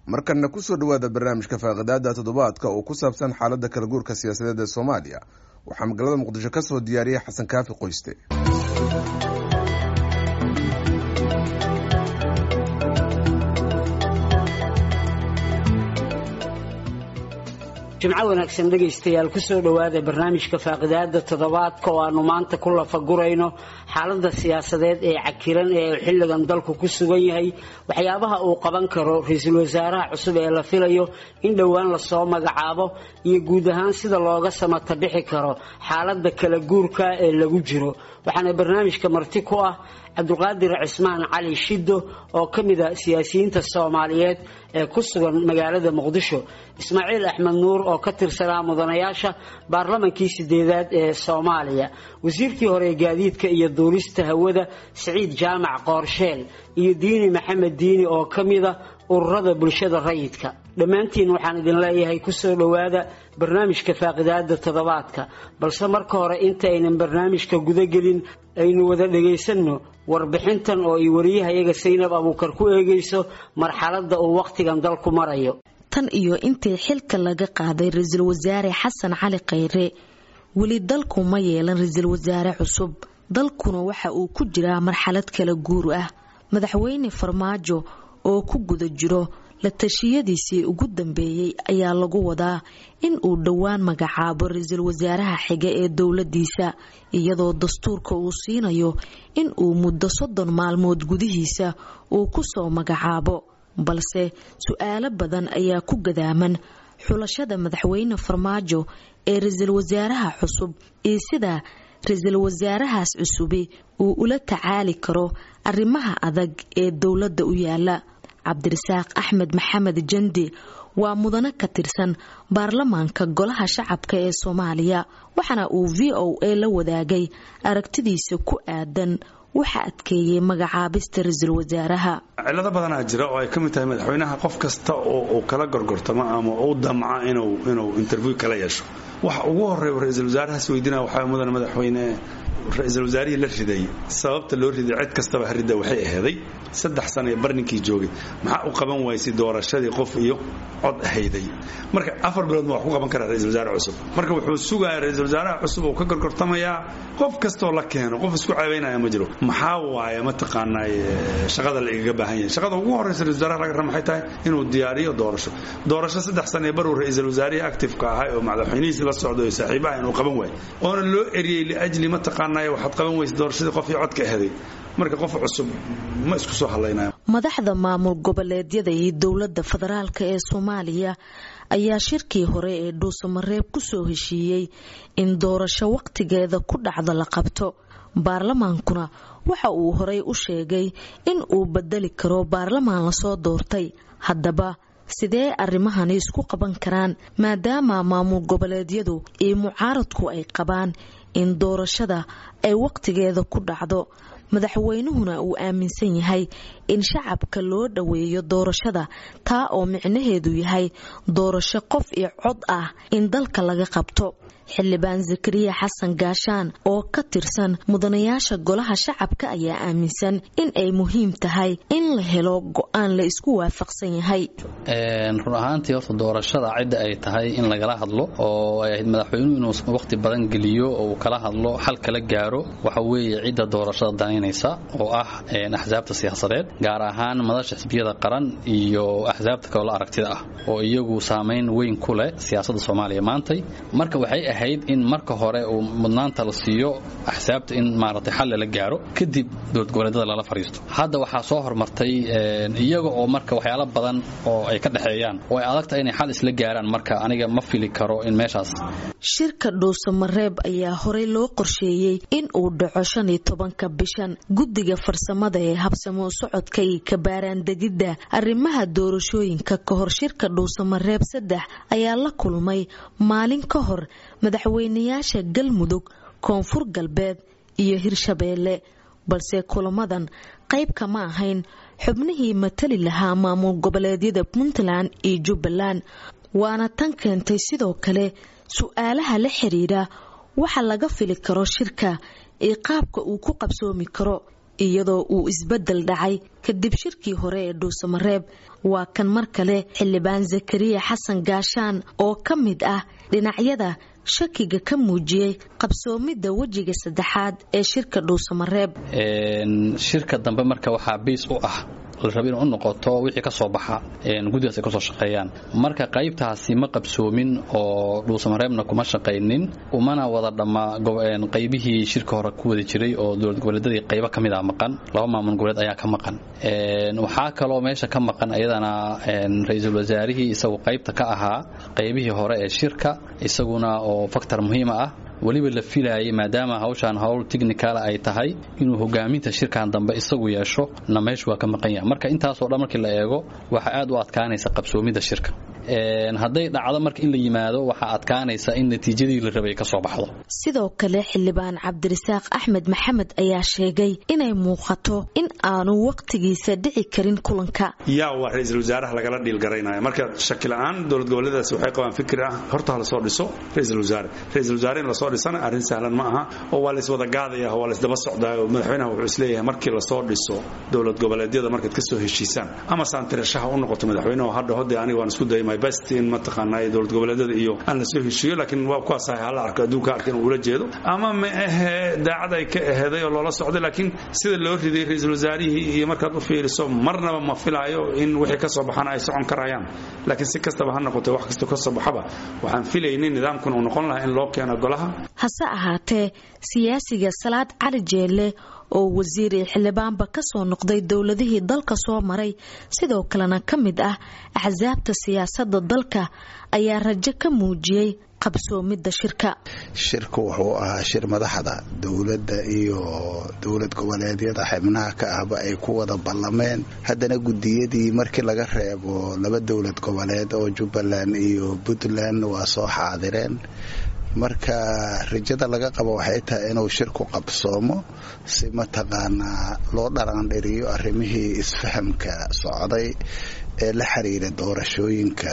markanna kusoo dhowaada barnaamijka faaqidaada toddobaadka oo ku saabsan xaaladda kala guurka siyaasadeed ee soomaaliya waxaa magaalada muqdisho ka soo diyaariyey xasan kaafi qoyste jimco wanaagsan dhegaystayaal kusoo dhowaada barnaamijka faaqidaada toddobaadka oo aanu maanta ku lafagurayno xaalada siyaasadeed ee cakiran ee xilligan dalku ku sugan yahay waxyaabaha uu qaban karo ra-iisul wasaaraha cusub ee la filayo in dhowaan lasoo magacaabo iyo guud ahaan sida looga samata bixi karo xaalada kala guurka ee lagu jiro waxaana barnaamijka marti ku ah cabdulqaadir cismaan cali shiddo oo ka mid a siyaasiyiinta soomaaliyeed ee ku sugan magaalada muqdisho ismaaciil axmed nuur oo ka tirsanaa mudanayaasha baarlamankii sideedaad ee soomaaliya wasiirkii hore gaadiidka iyo duulista hawada siciid jaamac qoorsheel iyo diini maxamed diini oo ka mida ururada bulshada rayidka dhammaantiin waxaan idin leeyahay kusoo dhowaada barnaamijka faaqidaada toddobaadka balse marka hore intaaynan barnaamijka gudagelin aynu wada dhagaysanno warbixintan oo ay wariyahayaga saynab abuukar ku eegayso marxaladda uu wakhtigan dalku marayo tan iyo intii xilka laga qaaday ra-iisul wasaare xasan cali khayre weli dalku ma yeelan ra-iisul wasaare cusub dalkuna waxa uu ku jiraa marxalad kala guur ah madaxweyne farmaajo oo ku guda jiro la tashiyadiisii ugu dambeeyey ayaa lagu wadaa in uu dhowaan magacaabo ra-iisul wasaaraha xiga ee dowladiisa iyadoo dastuurka uu siinayo in uu muddo soddon maalmood gudihiisa uu kusoo magacaabo balse su-aalo badan ayaa ku gadaaman xulashada madaxweyne farmaajo ee ra-iisul wasaaraha cusub iyo sida ra-iisul wasaarahaas cusubi uu ula tacaali karo arrimaha adag ee dowladda u yaala cabdirasaaq axmed maxamed jandi waa mudane ka tirsan baarlamaanka golaha shacabka ee soomaaliya waxaana uu v o a la wadaagay aragtidiisa ku aadan waxa adkeeyey magacaabista ra-iisul wasaaraha cilado badanaa jira oo ay ka mid tahay madaxweynaha qof kasta oo uu kala gorgortamo ama u damca inuu interview kala yeesho waxa ugu horeeya ra-iisul wasaarahaas weydiinaya waxaa mudane madaxweyne ra-iisul wasaarihii la riday sababta loo riday cid kastaba haridda waxay aheeday saddex sana ee barninkii joogay maxaa u qaban waysay doorashadii qof iyo cod ahayday marka afar biloodma wax ku qaban karaa ra-isul wasaare cusub marka wuxuu sugayaa ra-isul wasaaraha cusub oo ka gorgortamayaa qof kastoo la keeno qof isku ceebaynaya ma jiro maxaa waaye mataqaanaa shaqada la igaga baahan yahay shaqada ugu horreysa ra-isul wasaaraha laga raba maxay tahay inuu diyaariyo doorasho doorasho saddex sana ee baruu ra-isul wasaarihii actifeka ahay oo madaxweynihiisi la socdo ee saaxiibaha inuu qaban waayo oona loo eriyey liajli mataqaanaa waxaad qaban weysa doorashadii qof iyo codka aheday marka qof cusub ma isku soo hadlaynayo madaxda maamul goboleedyada iyo dowladda federaalk ee soomaaliya ayaa shirkii hore ee dhuusamareeb kusoo heshiiyey in doorasho waqtigeeda ku dhacda la qabto baarlamaankuna waxa uu horey u sheegay in uu bedeli karo baarlamaan lasoo doortay haddaba sidee arrimahani isku qaban karaan maadaama maamul goboleedyadu iyo mucaaradku ay qabaan in doorashada ay waqtigeeda ku dhacdo madaxweynuhuna uu aaminsan yahay in shacabka loo dhoweeyo doorashada taa oo micnaheedu yahay doorasho qof iyo cod ah in dalka laga qabto xildhibaan zakariya xasan gaashaan oo ka tirsan mudanayaasha golaha shacabka ayaa aaminsan in ay muhiim tahay in la helo go-aan la isku waafaqsan yahay run ahaantii horta doorashada cidda ay tahay in lagala hadlo oo ay ahayd madaxweynuhu inuu waqti badan geliyo oo uu kala hadlo xal kala gaaro waxa weeye cidda doorashada danaynaysa oo ah axsaabta siyaasadeed gaar ahaan madasha xisbiyada qaran iyo axsaabta kaloo la aragtida ah oo iyagu saamayn weyn ku leh siyaasadda soomaaliya maantay marka waxay ahayd in marka hore uu mudnaanta la siiyo axsaabta in maaragtay xal lala gaaro kadib dowlad goboleedyada lala fariisto hadda waxaa soo hormartay iyaga oo marka waxyaalo badan oo ay ka dhexeeyaan oo ay adagtahay inay xal isla gaaraan marka aniga ma fili karo in meeshaas shirka dhuusamareeb ayaa horey loo qorsheeyey in uu dhaco shan iyo tobanka bishan guddiga farsamada ee habsamo socodka iyo kabaaraandegidda arrimaha doorashooyinka ka hor shirka dhuusamareeb saddex ayaa la kulmay maalin ka hor madaxweynayaasha galmudug koonfur galbeed iyo hirshabeelle balse kulamadan qayb kama ahayn xubnihii matali lahaa maamul goboleedyada puntland iyo jubbaland waana tan keentay sidoo kale su-aalaha la xiriira waxa laga fili karo shirka iyo qaabka uu ku qabsoomi karo iyadoo uu isbedel dhacay kadib shirkii hore ee dhuusamareeb waa kan mar kale xildhibaan zakariya xasan gaashaan oo ka mid ah dhinacyada shakiga ka muujiyey qabsoomidda wejiga saddexaad ee shirka dhuusamareeb shirka dambe marka waxaa biis u ah la raba inuu u noqoto wixii ka soo baxa guddigaas ay ka soo shaqeeyaan marka qaybtaasi ma qabsoomin oo dhuusamareebna kuma shaqaynin umana wada dhamma qaybihii shirka hore ku wada jiray oo dowlad goboleedyadii qaybo ka mid ah maqan laba maamul goboleed ayaa ka maqan waxaa kaloo meesha ka maqan iyadana ra-iisul wasaarihii isagu qaybta ka ahaa qaybihii hore ee shirka isaguna oo faktor muhiima ah weliba la filaayay maadaama hawshaan howl tichnicala ay tahay inuu hogaaminta shirkan dambe isagu yeesho na meeshu waa ka maqan yahay marka intaasoo dhan markii la eego waxaa aad u adkaanaysa qabsoomidda shirka hadday dhacdo marka in la yimaado waxaa adkaanaysa in natiijadii la rabay ka soo baxdo sidoo kale xildhibaan cabdirasaaq axmed maxamed ayaa sheegay inay muuqato in aanu wakhtigiisa dhici karin kulanka yaa waa ra-iisul wasaaraha lagala dhiilgaraynaya marka shaki la-aan dowlad goboleedaasi waxay qabaan fikir ah horta ha lasoo dhiso ra-iisul wasaare ra-iisul wasaare in lasoo dhisana arrin sahlan ma aha oo waa layswada gaadaya waa laysdaba socdaa oo madaxweynaha wuxuu isleeyahay markii lasoo dhiso dowlad goboleedyada markaad ka soo heshiisaan ama saantirashaha u noqoto madaxweynaha hadha hode aniga waan isku dayay my best in mataqaanaa dowlad goboleedyada iyo aan lasoo heshiiyo laakiin waa kuwaas ahay hala arko adduunka arka inuu ula jeedo ama ma ahe daacad ay ka aheeday oo loola socday laakiin sida loo riday ra-iisul wasaarihii iyo markaad u fiiriso marnaba ma filaayo in wixii ka soo baxana ay socon karayaan laakiin si kastaba ha noqotee wax kastoo ka soo baxaba waxaan filaynay nidaamkan uu noqon lahaa in loo keeno golaha hase ahaatee siyaasiga salaad cali jeelle oo wasiir iyo xildhibaanba ka soo noqday dowladihii dalka soo maray sidoo kalena ka mid ah axsaabta siyaasadda dalka ayaa rajo ka muujiyey qabsoomidda shirka shirku wuxuu ahaa shir madaxda dowladda iyo dowlad goboleedyada xibnaha ka ahba ay ku wada ballameen haddana guddiyadii markii laga reebo laba dowlad goboleed oo jubbaland iyo puntland waa soo xaadireen marka rajada laga qabo waxay tahay inuu shirku qabsoomo si mataqaanaa loo dharaandhiriyo arrimihii isfahamka socday ee la xiriira doorashooyinka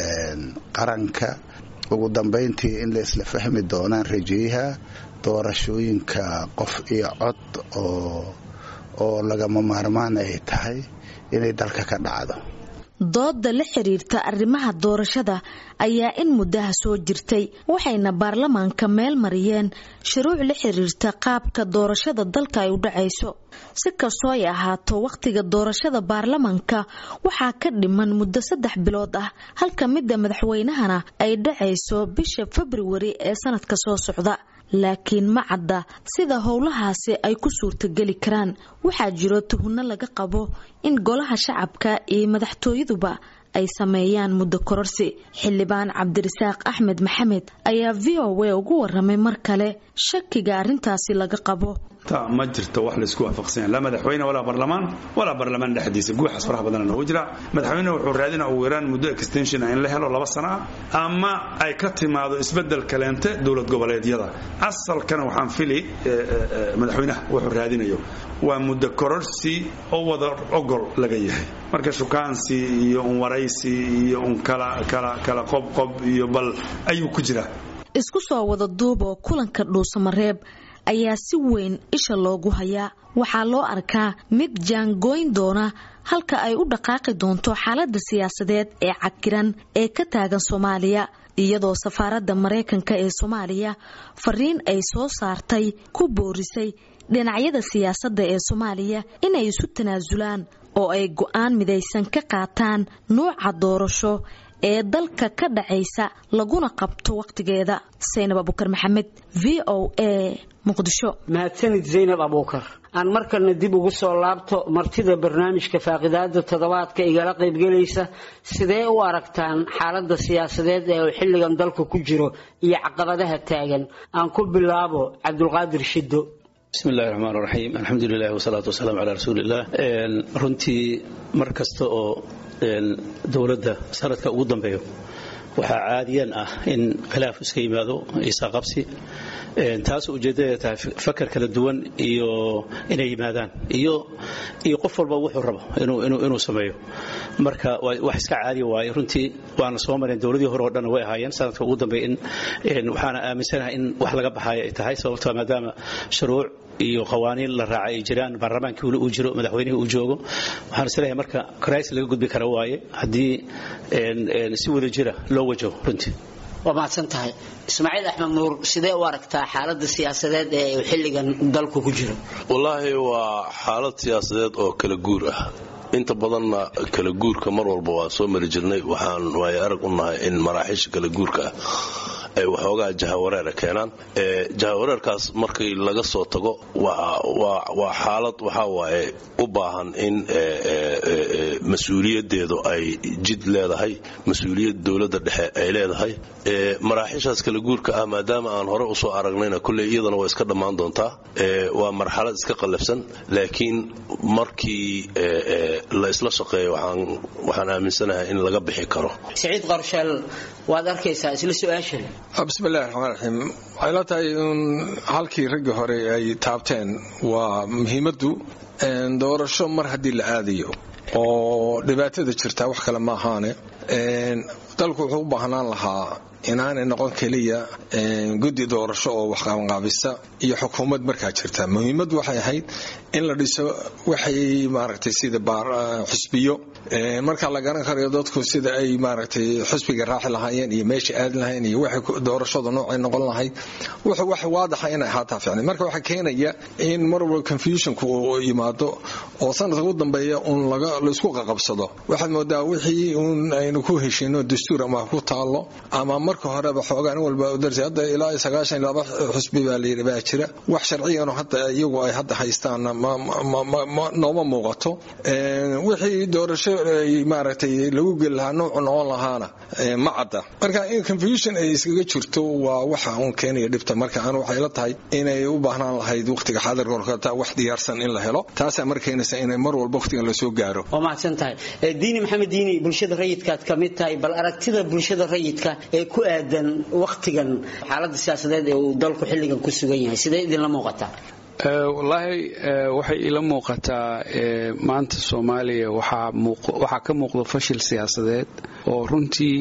qaranka ugu dambayntii in la isla fahmi doonaan rajayaha doorashooyinka qof iyo cod oo oo lagama maarmaan ay tahay inay dalka ka dhacdo dooda la xiriirta arrimaha doorashada ayaa in muddaha soo jirtay waxayna baarlamaanka meel mariyeen shuruuc la xiriirta qaabka doorashada dalka ay u dhacayso si kastoo ay ahaato wakhtiga doorashada baarlamaanka waxaa ka dhiman muddo saddex bilood ah halka midda madaxweynahana ay dhacayso bisha februari ee sanadka soo socda laakiin ma cadda sida howlahaasi ay ku suurtageli karaan waxaa jiro tuhunno laga qabo in golaha shacabka iyo madaxtooyaduba ay sameeyaan muddo kororsi xildhibaan cabdirasaaq axmed maxamed ayaa v o a ugu waramay mar kale shakiga arrintaasi laga qabo ma jirto wax laysku waafaqsanya laa madaxweyne walaa barlamaan walaa barlamaan dhexdiisa guuxaas faraha badana noogu jira madaxweyne wuxuu raadina ugu yaraan muddo extension in la helo laba sana ah ama ay ka timaado isbedel kaleente dowlad goboleedyada asalkana waxaan fili madaxweynaha wuxuu raadinayo waa muddo kororsi oo wada ogol laga yahay marka shukaansi iyo un waraysi iyo un kala kala kala qobqob iyo bal ayuu ku jiraa isku soo wada duub oo kulanka dhuusamareeb ayaa si weyn isha loogu hayaa waxaa loo arkaa mid jaangooyn doona halka ay u dhaqaaqi doonto xaaladda siyaasadeed ee cakiran ee ka taagan soomaaliya iyadoo safaaradda maraykanka ee soomaaliya fariin ay soo saartay ku boorisay dhinacyada siyaasadda ee soomaaliya inay isu tanaasulaan oo ay go'aan midaysan ka qaataan nuuca doorasho ee dalka ka dhacaysa laguna qabto wakhtigeeda saynab abukar maxamed v o a muqdisho mahadsanid zaynab abuukar aan markalna dib ugu soo laabto martida barnaamijka faaqidaada toddobaadka igala qaybgelaysa sidee u aragtaan xaaladda siyaasadeed ee uu xilligan dalku ku jiro iyo caqabadaha taagan aan ku bilaabo cabdulqaadir shiddo bismi illahi raxmaan raxiim alxamdu lilah wasalaatu wasalaamu calaa rasuuliillah runtii mar kasta oo dowladda sanadka ugu dambeeyo waxaa caadiyan ah in khilaaf iska yimaado isaqabsi taasoo ujeeddada tahay fakar kala duwan iyo inay yimaadaan iyo iyo qof walba wuxuu rabo inuu sameeyo marka wax iska caadiya waaye runtii waana soo mareen dowladii hore oo dhan way ahaayeen sanadka ugu dambeeya in waxaana aaminsanahay in wax laga baxayo ay tahay sababtoo maadaama shuruuc iyo qawaaniin la raacay ay jiraan baarlamaankii weli uu jiro madaxweynihii uu joogo waxaan isleeyahay marka crisis laga gudbi kara waaye haddii si wada jira loo wajaho runtii waa mahadsan tahay ismaaciil axmed nuur sidee u aragtaa xaalada siyaasadeed ee xilligan dalku ku jiro wallaahi waa xaalad siyaasadeed oo kala guur ah inta badanna kala guurka mar walba waan soo mari jirnay waxaan waayo arag u nahay in maraaxiisha kala guurka ah ay waxoogaa jahawareera keenaan jahawareerkaas markii laga soo tago waa xaalad waxaa waaye u baahan in mas-uuliyadeedu ay jid leedahay mas-uuliyad dowladda dhexe ay leedahay maraaxiishaas kala guurka ah maadaama aan hore usoo aragnayna kulley iyadana waa iska dhammaan doontaa waa marxalad iska qallafsan laakiin markii la isla shaqeeyo waxaan aaminsanahay in laga bixi karo siciid qorsheel waad arkaysaa isla su-aashan bismillahi raxmaan raxiim waxay la tahay in halkii raggii hore ay taabteen waa muhiimaddu doorasho mar haddii la aadayo oo dhibaatada jirtaa wax kale ma ahaane dalku wuxuu u baahnaan lahaa inaanay noqon keliya guddi doorasho oo waxqabanqaabisa iyo xukuumad markaa jirta muhiimaddu waxay ahayd in la dhiso waxay maaragtay sida xusbiyo marka la garan karayo dadku sida ay maaragtay xusbiga raaci lahaayeen iyo meesha aadi lahayn iyo waxay doorashada noocay noqon lahayd wax wax waadaxa inay ahaataa ficnay marka waxaa keenaya in mar walba confusionku uu yimaado oo sanadka ugu dambeeya uun laisku qaqabsado waxaad moodaa wixii uun aynu ku heshino dastuur ama ku taalo ama marka horeba xoogaa in walba darsi hadda ilaa sagaashan laba xusbi baa layidhi baa jira wax sharciyan hadda iyagu ay hadda haystaanna nooma muuqato wixii doorasho maaragtay lagu geli lahaa noocu noqon lahaana ma cadda marka in confusion ay iskaga jirto waa waxa uun keenaya dhibta marka anu waxay la tahay inay u baahnaan lahayd waqtiga xaadirka horkata wax diyaarsan in la helo taasaa mar keenaysa inay mar walba waqtigan lasoo gaaro waa mahadsan tahay diini maxamed diini bulshada rayidkaad ka mid tahay bal aragtida bulshada rayidka ee ku aadan waqtigan xaalada siyaasadeed ee uu dalku xilligan ku sugan yahay sidee idinla muuqataa wallaahi waxay ila muuqataa maanta soomaaliya waxaa ka muuqda fashil siyaasadeed oo runtii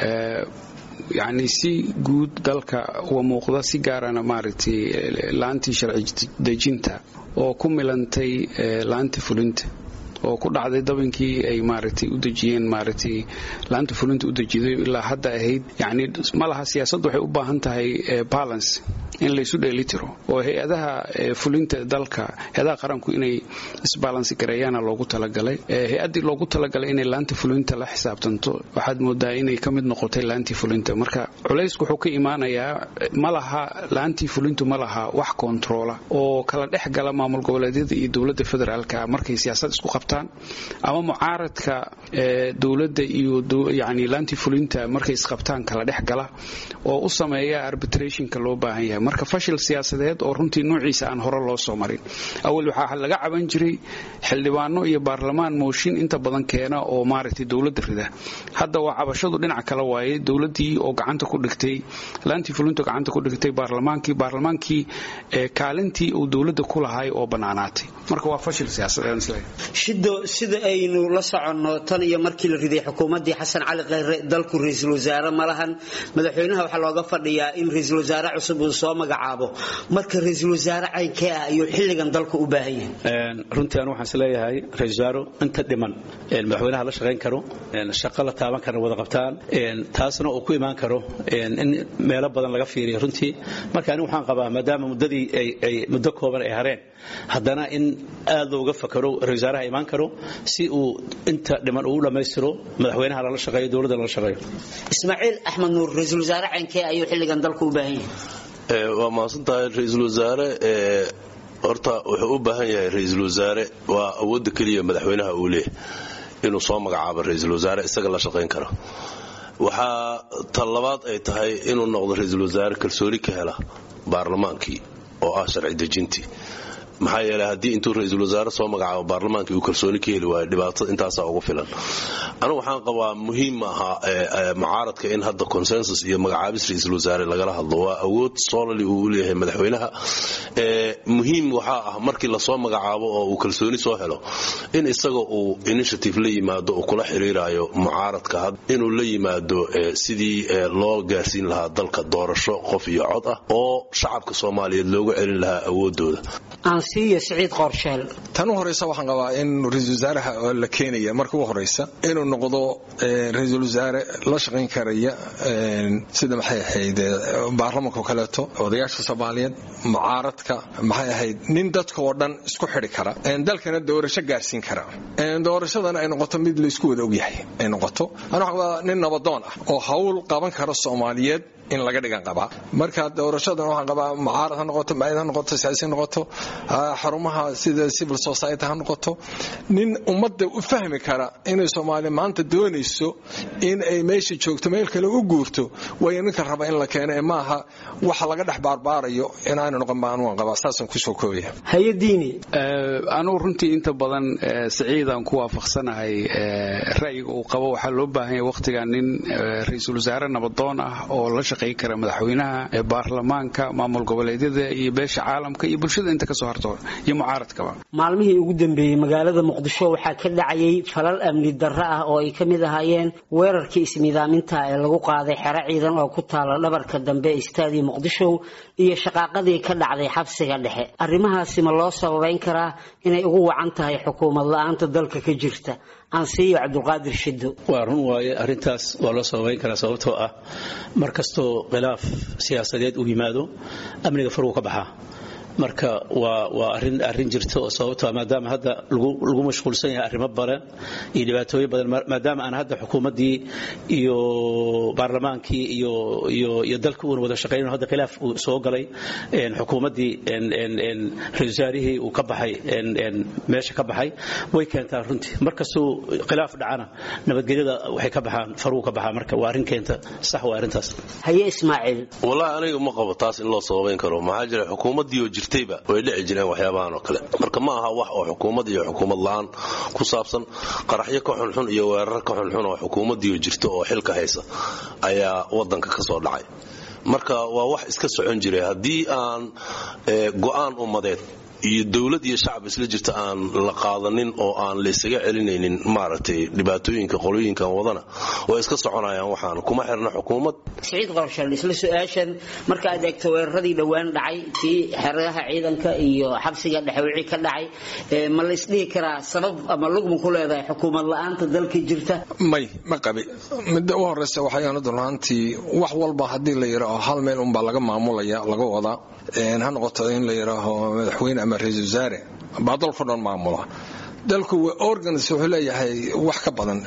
yacni si guud dalka uga muuqda si gaarana maaragtay laantii sharci dejinta oo ku milantay laanta fulinta oo ku dhacday dabankii ay maaragtay u dejiyeen maaragtay laanta fulinta u dejiday ilaa hadda ahayd yacni ma laha siyaasaddu waxay u baahan tahay balance in laysu dheelitiro oo hay-adaha fulinta dalka hay-adaha qaranku inay isbalansi gareeyaana loogu talagalay hay-addii loogu talagalay inay laanta fulinta la xisaabtanto waxaad moodaa inay ka mid noqotay laantii fulinta marka culaysku wuxuu ka imaanayaa ma laha laantii fulintu ma laha wax kontaroola oo kala dhex gala maamul goboleedyada iyo dowladda federaalka markay siyaasad isku qabtaan ama mucaaradka dowladda iyo yani laantii fulinta markay isqabtaan kala dhex gala oo u sameeya arbitrationka loo baahan yahay marka fashil siyaasadeed oo runtii nuuciisa aan hore loo soo marin awal waxaa laga caban jiray xildhibaano iyo baarlamaan mooshin inta badan keena oo maaragtay dowladda rida hadda waa cabashadu dhinaca kale waaye dowladdii oo gacanta ku dhigtay laantii fulinta gacanta ku dhigtay baarlamaankii baarlamaankii kaalintii uu dowladda ku lahay oo bannaanaatay marka waa fashil siyaasadeed shido sida aynu la soconno tan iyo markii la riday xukuumaddii xasan cali kheyre dalku ra-iisul wasaare ma lahan madaxweynaha waxaa looga fadhiyaa in ra-iisul wasaare cusub uu soo magacaabo marka ra-iisul wasaare caynkee ah ayuu xilligan dalku u baahan yahay runtii anu waxaan isleeyahay ra-isul wasaaro inta dhiman madaxweynaha la shaqayn karo shaqo la taaban kara wada qabtaan taasna uu ku imaan karo in meelo badan laga fiiriyo runtii marka anigu waxaan qabaa maadaama muddadii ay muddo kooban ay hareen haddana in aad looga fakaro ra-isul wasaaraha imaan karo si uu inta dhiman uu u dhammaystiro madaxweynaha lala shaqeeyo dowladda lala shaqeeyo ismaaciil axmed nuur ra-iisul wasaare caynkee ayuu xilligan dalku u baahan yahay waa mahadsan tahay ra-iisul wasaare horta wuxuu u baahan yahay ra-iisul wasaare waa awoodda keliya madaxweynaha uu leeyahy inuu soo magacaabo ra-iisul wasaare isaga la shaqayn karo waxaa tan labaad ay tahay inuu noqdo ra-iisul wasaare kalsooni ka hela baarlamaankii oo ah sharci dejintii maxaa yeeley haddii intuu ra-iisul wasaare soo magacaabo baarlamaankii uu kalsooni ka heli waayo dhibaatada intaasaa ugu filan anigu waxaan qabaa muhiim maaha mucaaradka in hadda consensus iyo magacaabis ra-iisul wasaare lagala hadlo waa awood solali uu u leeyahay madaxweynaha muhiim waxaa ah markii lasoo magacaabo oo uu kalsooni soo helo in isaga uu initiative la yimaado uu kula xiriirayo mucaaradka inuu la yimaado sidii loo gaarsiin lahaa dalka doorasho qof iyo cod ah oo shacabka soomaaliyeed loogu celin lahaa awoodooda aansiiyo siciid qorsheel tan u horeysa waxaan qabaa in ra-iisul wasaaraha la keenaya marka u horeysa inuu noqdo ra-iisul wasaare la shaqayn karaya sida maxay ahayd baarlamanka kaleeto odayaasha soomaaliyeed mucaaradka maxay ahayd nin dadka oo dhan isku xidi kara dalkana doorasho gaarsiin kara doorashadana ay noqoto mid laysku wada ogyahay ay noqoto ana waxaan qabaa nin nabadoon ah oo hawl qaban kara soomaaliyeed in laga dhigan qabaa marka doorashadan waxaan qabaa mucaarad ha noqoto maayad ha noqoto siyaasi ha noqoto xarumaha sida civil society ha noqoto nin ummadda u fahmi kara inay soomaaliya maanta doonayso in ay meesha joogto meel kale u guurto waayo ninka raba in la keeno ee maaha waxa laga dhex baarbaarayo inaanu noqon baan waan qabaa saasaan kusoo koobaya hayadiini anugu runtii inta badan siciidaan ku waafaqsanahay ra'yiga uu qabo waxaa loo baahan yahay wakhtigan nin ra-iisul wasaare nabadoon ah oo la shaqayn kara madaxweynaha baarlamaanka maamul goboleedyada iyo beesha caalamka iyo bulshada inta kasoo harto iyo mucaaradkaba maalmihii ugu dambeeyey magaalada muqdisho waxaa ka dhacayay falal amni darro ah oo ay ka mid ahaayeen weerarkii isnidaaminta ee lagu qaaday xero ciidan oo ku taala dhabarka dambe istaadii muqdisho iyo shaqaaqadii ka dhacday xabsiga dhexe arrimahaasi ma loo sababayn karaa inay ugu wacan tahay xukuumad la-aanta dalka ka jirta ansiiyo cabdulqaadir shido waa run waaye arrintaas waa loo sababayn karaa sababtoo ah mar kastoo khilaaf siyaasadeed uu yimaado amniga faruu ka baxaa marka waa waa arin arrin jirta oo sababtoo maadaama hadda lagu mashquulsan yahay arrimo badan iyo dhibaatooyin badan maadaama aan hadda xukuumaddii iyo baarlamaankii iyo iyo iyo dalka uuna wada shaqaynayo hadda khilaaf uu soo galay xukuumaddii ra-isul wasaarihii uu ka baxay meesha ka baxay way keentaa runtii markastuu khilaaf dhacana nabadgelyada waxay ka baxaan faruu ka baxaa marka waa arrin keenta sax waa arrintaas haye ismaaciil wallahi aniga ma qabo taas in loo sababayn karo maxaa jira xukuumaddii oo jirtayba way dhici jireen waxyaabahan oo kale marka ma aha wax oo xukuumad iyo xukuumad la-aan ku saabsan qaraxyo ka xunxun iyo weerar ka xunxun oo xukuumaddii oo jirta oo xilka haysa ayaa wadanka ka soo dhacay marka waa wax iska socon jiray haddii aan go'aan ummadeed iyo dowlad iyo shacab isla jirta aan la qaadanin oo aan laysaga celinaynin maaragtay dhibaatooyinka qolooyinkan wadana way iska soconayaan waxaan kuma xirna xukuumad siciid qorshal isla su-aashan marka aad eegto weeraradii dhowaan dhacay kii xeradaha ciidanka iyo xabsiga dhexe wixii ka dhacay ma la isdhihi karaa sabab ama lugma ku leedahay xukuumad la-aanta dalka jirta may ma qabi midda u horeysa waxayaan runtii wax walba haddii la yidhaaho hal meel unbaa laga maamulaya laga wadaa ha noqoto in la yidhaaho madaxweyne ama ra-isul wasaare baa dalku dhan maamula dalku organs wuxuu leeyahay wax ka badan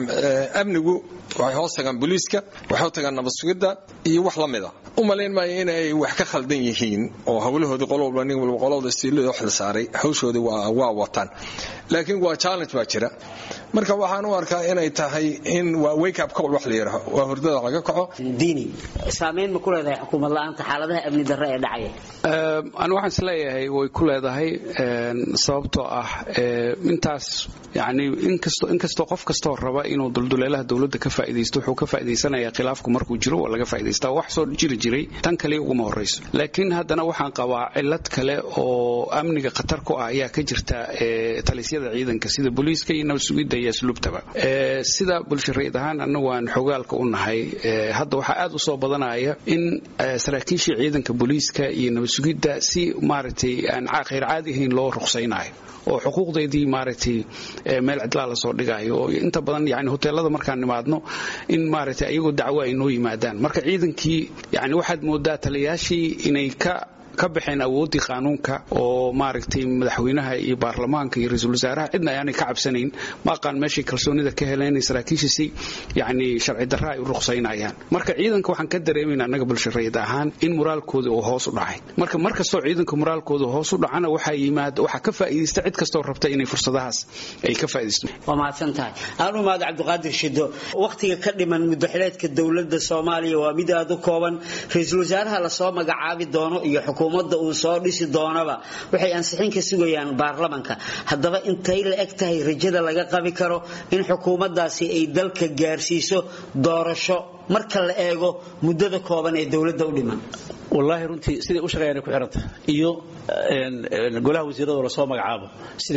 amnigu waxay hoos tagaan booliiska waxay hoos tagaan nabad sugidda iyo wax la mida u malayn maayo inay wax ka khaldan yihiin oo howlahoodii qolo walba nin walba qolada siilada wax la saaray hawshoodii waa wataan laakiin waa challenge baa jira marka waxaan u arkaa inay tahay in waa wake up call wax la yidhaaho waa hurdada laga kaco diini saameyn ma ku leedahay xukuumad la-aanta xaaladaha amni darre ee dhacaya ani waxaan isleeyahay way ku leedahay sababtoo ah intaas yani inkastoo inkastoo qof kastoo raba inuu dulduleelaha dowladda ka faa'iidaysto wuxuu ka faa'iidaysanayaa khilaafku markuu jiro waa laga faa'idaystaa wax soo jiri jiray tan kaliya uguma horrayso laakiin haddana waxaan qabaa cillad kale oo amniga khatar ku ah ayaa ka jirta talisyada ciidanka sida booliiska iyo nabad sugidda iyo asluubtaba sida bulshareed ahaan annagu aan xogaalka u nahay hadda waxaa aad u soo badanaya in saraakiishii ciidanka booliiska iyo nabad sugidda si maaragtay aan khayr caadi ahayn loo ruqsaynayo oo xuquuqdeedii maaragtay meel cidlaa lasoo dhigayo oo inta badan yani hoteelada markaan nimaadno in maaragtay ayagoo dacwo ay noo yimaadaan marka ciidankii yani waxaad moodaa taliyaashii inay ka ka baxeen awooddii qaanuunka oo maaragtay madaxweynaha iyo baarlamaanka iyo ra-iisul wasaaraha cidna ayaanay ka cabsanayn ma aqaan meeshay kalsoonida ka heleen saraakiishasi yacni sharci darra ay u ruqsaynayaan marka ciidanka waxaan ka dareemayna annaga bulshareed ahaan in moraalkooda uu hoos u dhacay marka mar kastoo ciidanka moraalkooda hoos u dhacana waxaa yimaada waxaa ka faa'iidaysta cid kastoo rabta inay fursadahaas ay ka faa'iidaysto waa mahadsan tahay aan u mahad cabdiqaadir shido wakhtiga ka dhiman muddaxileedka dowladda soomaaliya waa mid aad u kooban ra-iisul wasaaraha lasoo magacaabi doono iyo xukuumad xukuumadda uu soo dhisi doonaba waxay ansixin ka sugayaan baarlamanka haddaba intay la eg tahay rajada laga qabi karo in xukuumaddaasi ay dalka gaarsiiso doorasho marka la eego muddada kooban ee dowladda u dhiman wallaahi runtii siday u shaqeeyaan ku xiranta iyo golaha wasiirada lasoo magacaabo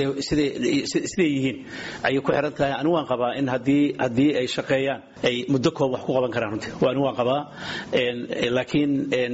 siday yihiin ayay ku xiran tahay anigu waan qabaa in haddii ay shaqeeyaan ay muddo koob wax ku qaban karaan runtii anigu waan qabaa laakiin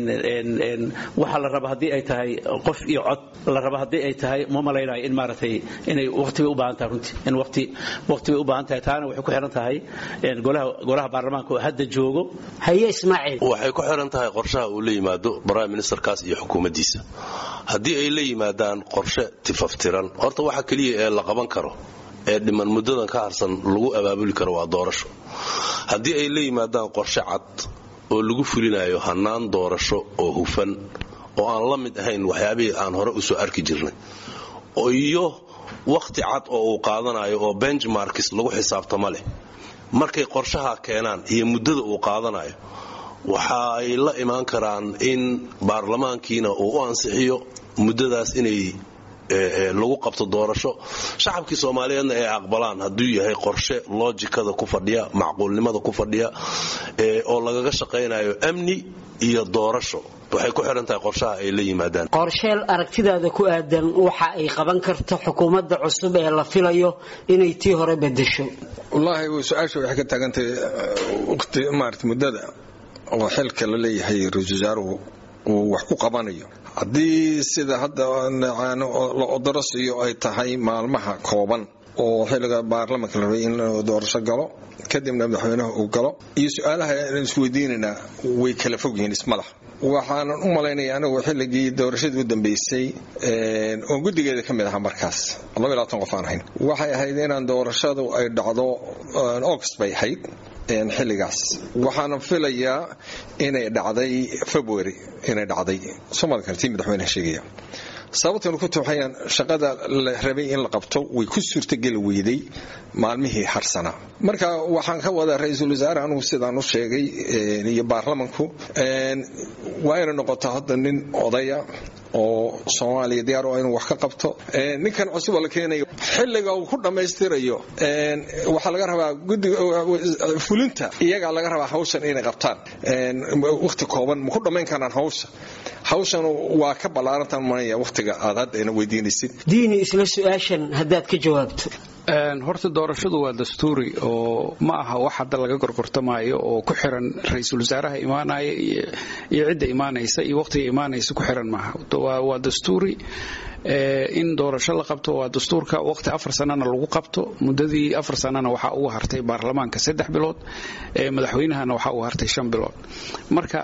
waxa la raba haddii ay tahay qof iyo cod la raba haddii ay tahay ma malaynayo in maaragtay inay waqti bay u baahan tahay runtii in waqti waqti bay u baahan tahay taana waxay ku xiran tahay golaha golaha baarlamaanka oo hadda joogo haye ismaaciil waxay ku xiran tahay qorshaha uu la yimaado prime ministerkaas iyo xukuumaddiisa haddii ay la yimaadaan qorshe tifaftiran horta waxa keliya ee la qaban karo ee dhiman muddadan ka harsan lagu abaabuli karo waa doorasho haddii ay la yimaadaan qorshe cad oo lagu fulinayo hannaan doorasho oo hufan oo aan la mid ahayn waxyaabihii aan hore u soo arki jirnay iyo wakhti cad oo uu qaadanayo oo benchmarkis lagu xisaabtama leh markay qorshaha keenaan iyo muddada uu qaadanayo waxa ay la imaan karaan in baarlamaankiina uu u ansixiyo muddadaas inay lagu qabto doorasho shacabkii soomaaliyeedna ay aqbalaan hadduu yahay qorshe loojikada ku fadhiya macquulnimada ku fadhiya oo lagaga shaqaynayo amni iyo doorasho waxay ku xihan tahay qorshaha ay la yimaadaan qorsheel aragtidaada ku aadan waxa ay qaban karto xukuumadda cusub ee la filayo inay tii hore bedesho wallaahi su-aasha waxay ka taagantahay waqti maarata muddada oo xilka la leeyahay ra-iisul wasaaruhu uu wax ku qabanayo haddii sida hadda la odorosiyo ay tahay maalmaha kooban oo xilliga baarlamanka la rabay in doorasho galo kadibna madaxweynaha uu galo iyo su-aalaha aan isweydiinaynaa way kala fog yihiin ismalah waxaanan u malaynaya anigu xilligii doorashadii u dambeysay oon guddigeeda ka mid ahaa markaas qof aan ahayn waxay ahayd inaan doorashadu ay dhacdo august bay ahayd xilligaas waxaana filayaa inay dhacday february inay dhacday somal karti madaxweynaha sheegaya sababtanu ku tuuxayaan shaqada la rabay in la qabto way ku suurtageli weyday maalmihii harsanaa marka waxaan ka wadaa ra-iisul wasaare anugu sidaan u sheegay iyo baarlamanku waa inay noqoto hadda nin odaya oo soomaaliya diyaar oo inuu wax ka qabto ninkan cusub oo la keenayo xilliga uu ku dhammaystirayo waxaa laga rabaa guddiga fulinta iyagaa laga rabaa hawshan inay qabtaan waqti kooban ma ku dhammayn karaan hawsha hawshan waa ka ballaarantan manaya waqtiga aad hadda ina weydiinaysid diini isla su-aashan haddaad ka jawaabto horta doorashadu waa dastuuri oo ma aha wax hadda laga gorgortamaayo oo ku xiran ra-iisul wasaaraha imaanaya iyo cidda imaanaysa iyo waqtiga imaanaysa ku xiran maaha waa dastuuri in doorasho la qabto waa dastuurka waqti afar sanana lagu qabto muddadii afar sanana waxaa ugu hartay baarlamaanka saddex bilood madaxweynahana waxaa ugu hartay shan bilood marka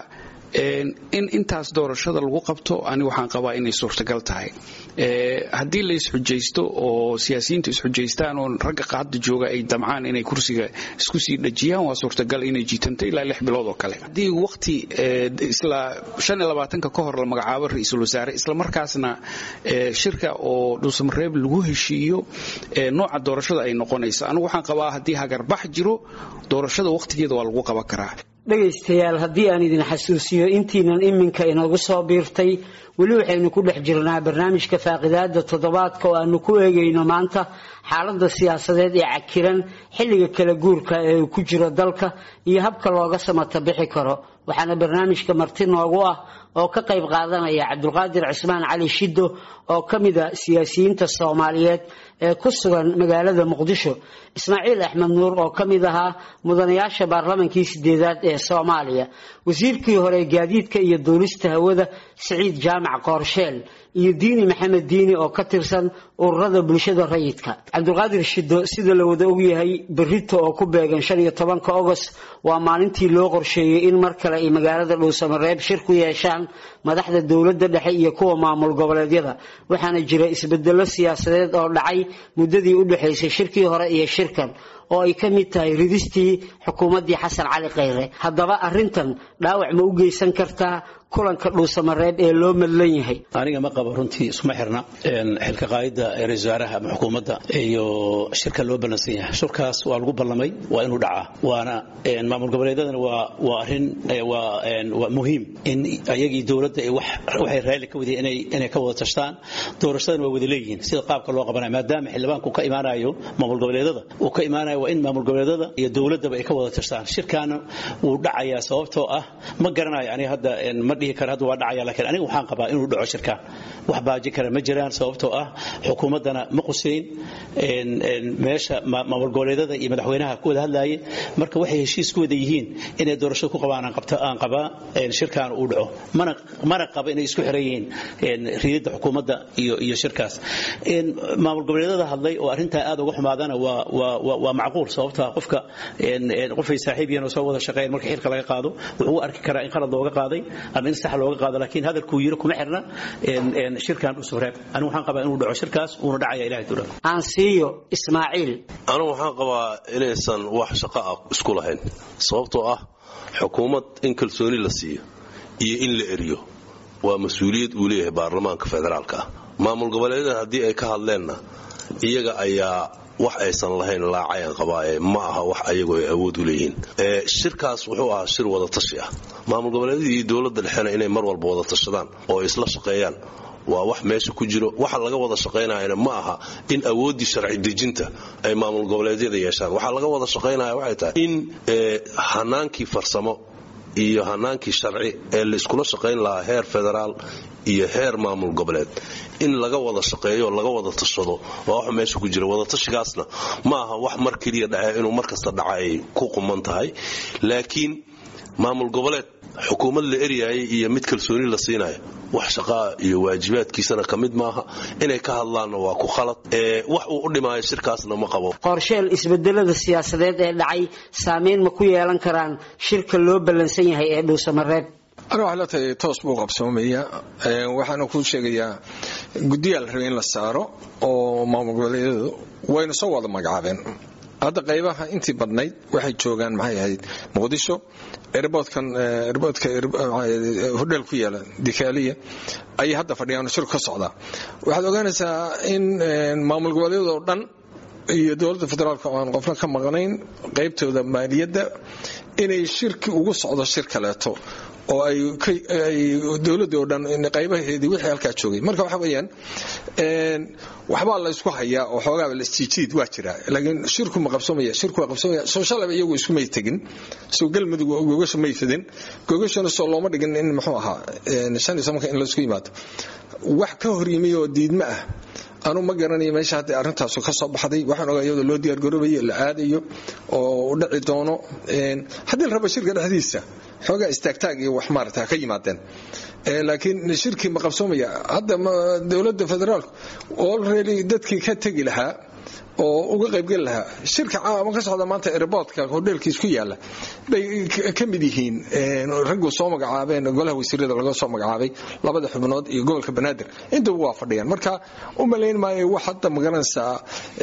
in intaas doorashada lagu qabto ani waxaan qabaa inay suurtagal tahay haddii la isxujaysto oo siyaasiyiintu isxujaystaan oo ragga qaada jooga ay damcaan inay kursiga isku sii dhajiyaan waa suurtagal inay jiitanto ilaa lix bilood oo kale haddii waqti isla shan iyo labaatanka ka hor la magacaabo ra-iisul wasaare isla markaasna shirka oo dhuusamareeb lagu heshiiyo nooca doorashada ay noqonayso anigu waxaan qabaa haddii hagarbax jiro doorashada waqtigeeda waa lagu qaban karaa dhegaystayaal haddii aan idin xasuusiyo intiinan iminka inoogu soo biirtay weli waxaynu ku dhex jirnaa barnaamijka faaqidaada toddobaadka oo aanu ku eegayno maanta xaaladda siyaasadeed ee cakiran xilliga kala guurka ee uu ku jiro dalka iyo habka looga samata bixi karo waxaana barnaamijka marti noogu ah oo ka qayb qaadanaya cabdulqaadir cismaan cali shiddo oo ka mid a siyaasiyiinta soomaaliyeed ee ku sugan magaalada muqdisho ismaaciil axmed nuur oo ka mid ahaa mudanayaasha baarlamankii sideedaad ee soomaaliya wasiirkii hore gaadiidka iyo duulista hawada siciid jaamac qoorsheel iyo diini maxamed diini oo ka tirsan ururada bulshada rayidka cabdulqaadir shiddo sida la wada ogyahay berito oo ku beegan shan iyo tobanka ogost waa maalintii loo qorsheeyey in mar kale ay magaalada dhuusamareeb shir ku yeeshaan madaxda dowladda dhexe iyo kuwa maamul goboleedyada waxaana jira isbedelo siyaasadeed oo dhacay muddadii u dhexaysay shirkii hore iyo shirkan oo ay ka mid tahay ridistii xukuumaddii xasan cali khayre haddaba arrintan dhaawac ma u geysan kartaa kulanka dhuusamareeb ee loo madlan yahay aniga ma qabo runtii isuma xirna xilka qaayidda ra-isul wasaaraha ama xukuumadda iyo shirka loo ballansan yahay shirkaas waa lagu ballamay waa inuu dhacaa waana maamul goboleedyadana waa waa arrin waa waa muhiim in ayagii dowladda waxay raalli ka wadeen inay inay ka wada tashtaan doorashadana waa wada leeyihiin sida qaabka loo qabanayo maadaama xildhibaanku ka imaanayo maamul goboleedyada uu ka imaanayo waa in maamul goboleedyada iyo dowladdaba ay ka wada tashtaan shirkaana wuu dhacayaa sababtoo ah ma garanayo aniga hadda ma dhihi karo hadda waa dhacaya laakiin aniga waxaan qabaa inuu dhaco shirkaan wax baaji kara ma jiraan sababtoo ah xukuumaddana ma quseyn meesha maamul goboleedyada iyo madaxweynaha ku wada hadlaye marka waxay heshiis ku wada yihiin inay doorashada ku qabaan aan qabaa shirkaan uu dhaco mana mana qaba inay isku xiran yihiin riyadda xukuumadda iyo iyo shirkaas maamul goboleedyada hadlay oo arrintaa aad uga xumaadana waa waa waa macquul sababtaa qofka qofay saaxiib yihiin oo soo wada shaqeeyeen marka xilka laga qaado wuxuu u arki karaa in qalad looga qaaday ama in sax looga qaado laakiin hadalkuu yiri kuma xirna shirkan u subreeb anigu waxaan qabaa inuu dhaco shirkaas uuna dhacaya ilahay tuula aan siiyo ismaaciil anigu waxaan qabaa inaysan wax shaqo ah isku lahayn sababtoo ah xukuumad in kalsooni la siiyo iyo in la eriyo waa mas-uuliyad uu leeyahay baarlamaanka federaalka ah maamul goboleedyada haddii ay ka hadleenna iyaga ayaa wax aysan lahayn laacayaan qabaaye ma aha wax ayagu ay awood u leeyihiin shirkaas wuxuu ahaa shir wada tashi ah maamul goboleedyadii iyo dowladda dhexena inay mar walba wada tashadaan oo isla shaqeeyaan waa wax meesha ku jiro waxa laga wada shaqaynayana ma aha in awooddii sharci dejinta ay maamul goboleedyada yeeshaan waxaa laga wada shaqaynaya waxay tahay in hanaankii farsamo iyo hanaankii sharci ee laiskula shaqayn lahaa heer federaal iyo heer maamul goboleed in laga wada shaqeeyo laga wada tashado waa wax meesha ku jira wadatashigaasna ma aha wax mar keliya dhace inuu mar kasta dhaca ay ku quman tahay laakiin maamul goboleed xukuumad la eryaayay iyo mid kalsooni la siinayo wax shaqaa iyo waajibaadkiisana ka mid maaha inay ka hadlaanna waa ku khalad wax uu u dhimaayo shirkaasna ma qabo qorsheel isbedelada siyaasadeed ee dhacay saameyn ma ku yeelan karaan shirka loo ballansan yahay ee dhuusamareeb aniga waxay la tahay toos buu qabsoomaya waxaana kuu sheegayaa guddiyaa la rabay in la saaro oo maamul goboleedyadu wayna soo wada magacaabeen hadda qaybaha intii badnayd waxay joogaan maxay ahayd muqdisho erboodkan erboodka hodheel ku yaala dikaaliya ayay hadda fadhiyaan shirku ka socdaa waxaad ogaanaysaa in maamul goboleedyada oo dhan iyo dowladda federaalka oo aan qofna ka maqnayn qaybtooda maaliyadda inay shirki ugu socdo shir kaleeto oo ay dowladii oo dhan qaybaheedii wixii halkaa joogay marka waxa weeyaan waxbaa la isku hayaa oo xoogaaba la isjiijiid waa jira laakiin shirku ma qabsoomaya shirku waa qabsoomaya soo shalaba iyagu isku may tegin soo galmudug gogasha may fidin gogashana soo looma dhigin in muxuu ahaa shan iyo tobanka in laisku yimaado wax ka hor yimi oo diidma ah anuu ma garanayo meesha hadda arrintaasu ka soo baxday waxaan ogaa iyadoo loo diyaargaroobayo la aadayo oo u dhaci doono haddii la rabo shirka dhexdiisa xoogaa istaagtaag iyo wax maarata ka yimaadeen laakiin shirkii ma qabsoomaya hadda dowladda federaalku olready dadkii ka tegi lahaa oo uga qaybgeli lahaa shirka caama ka socda maanta airboodka hodheelkiis ku yaala bay ka mid yihiin raggu soo magacaabeen golaha wasiirada laga soo magacaabay labada xubnood iyo gobolka banaadir intaba waa fadhiyaan marka u malayn maayo wax hadda magaranaysaa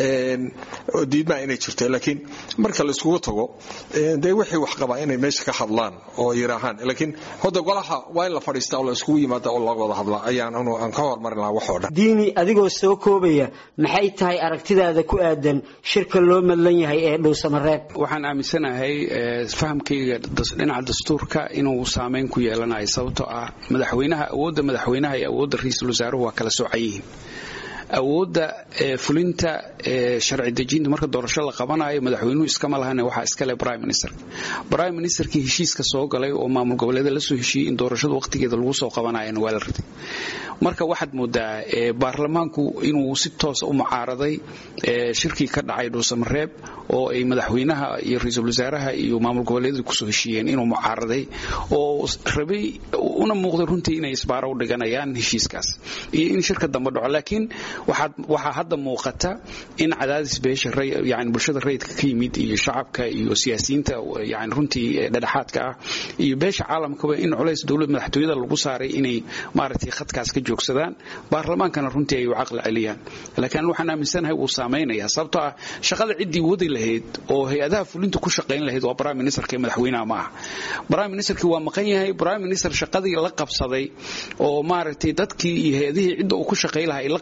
oo diidmaa inay jirto laakiin marka la iskugu tago dee wixii wax qabaa inay meesha ka hadlaan oo yiraahaan laakiin hadda golaha waa in la fadhiistaa oo la iskugu yimaada oo laga wada hadlaa ayaan anu aan ka hormarin lahaa waxoo dhan diini adigoo soo koobaya maxay tahay aragtidaada ku aadan shirka loo madlan yahay ee dhuusamareeb waxaan aaminsanahay fahamkayga dhinaca dastuurka inuu saameyn ku yeelanayo sababtoo ah madaxweynaha awoodda madaxweynaha iyo awoodda ra-iisul wasaaruhu waa kala soocan yihiin awoodda fulinta sharci dejinta marka doorasho la qabanayo madaxweynuhu iskama lahan waxaa iskale prime minister prime ministerkii heshiiska soo galay oo maamul goboleeda lasoo heshiiyey in doorashada waqtigeeda lagu soo qabanayana waa la riday marka waxaad moodaa baarlamaanku inuu si toosa u mucaaraday shirkii ka dhacay dhuusamareeb oo ay madaxweynaha iyo ra-iisul wasaaraha iyo maamul goboleedyadu kusoo heshiiyeen inuu mucaaraday oo rabay una muuqday runtii inay isbaaro u dhiganayaan heshiiskaas iyo in shirka dambe dhaco laakiin waxaa hadda muuqata in cadaadis beesha yani bulshada rayidka ka yimid iyo shacabka iyo siyaasiyiinta yani runtii dhedhexaadka ah iyo beesha caalamkaba in culays dowlad madaxtooyada lagu saaray inay maaragtay khadkaas ka joogsadaan baarlamaankana runtii ay u caqli celiyaan laakiin waxaan aaminsanahay wuu saamaynaya sababtoo ah shaqada ciddii wadi lahayd oo hay-adaha fulinta ku shaqayn lahayd waa prime ministerka ee madaxweynaha ma aha prime ministerkii waa maqan yahay prime minister shaqadii la qabsaday oo maaragtay dadkii iyo hay-adihii cidda uu ku shaqay lahaa ay la qabsadeen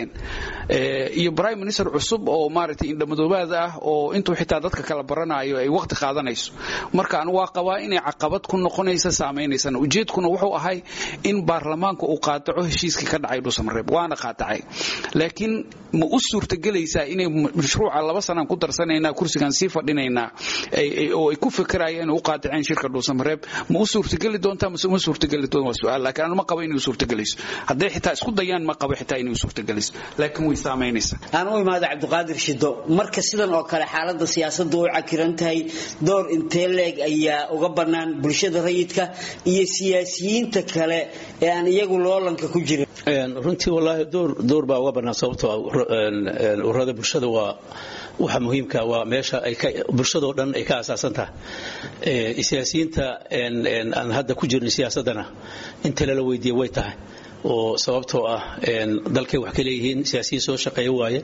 lahaayeen iyo prime minister cusub oo maaragtay indhamadoobaad ah oo intuu xitaa dadka kala baranayo ay waqti qaadanayso marka anu waa qabaa inay caqabad ku noqonaysa saameynaysana ujeedkuna wuxuu ahay in baarlamaanka uu qaadaco heshiiskii ka dhacay dhuusamareeb waana qaadacay laakiin ma u suurtagelaysaa inay mashruuca laba sanaan ku darsanaynaa kursigan sii fadhinaynaa oo ay ku fikirayaan u qaadaceen shirka dhuusamareeb ma u suurtageli doontaa mase uma suurtageli doon waa su-aal laakiin anu ma qabo inay u suurtagelayso hadday xitaa isku dayaan ma qabo xitaa inay u suurtagelayso laakiin way saamaynaysaa aan u imaado cabdiqaadir shido marka sidan oo kale xaalada siyaasadda u cakiran tahay door intee leeg ayaa uga bannaan bulshada rayidka iyo siyaasiyiinta kale ee aan iyagu loolanka ku jirin runtii wallaahi door baa uga bannaan sababtoo ururada bulshada waa waxa muhiimka waa meesha bulshadoo dhan ay ka asaasan tahay siyaasiyiinta aan hadda ku jirin siyaasadana inta lala weydiiya way tahay oo sababtoo ah dalkay wax ka leeyihiin siyaasiyiin soo shaqeeya waaye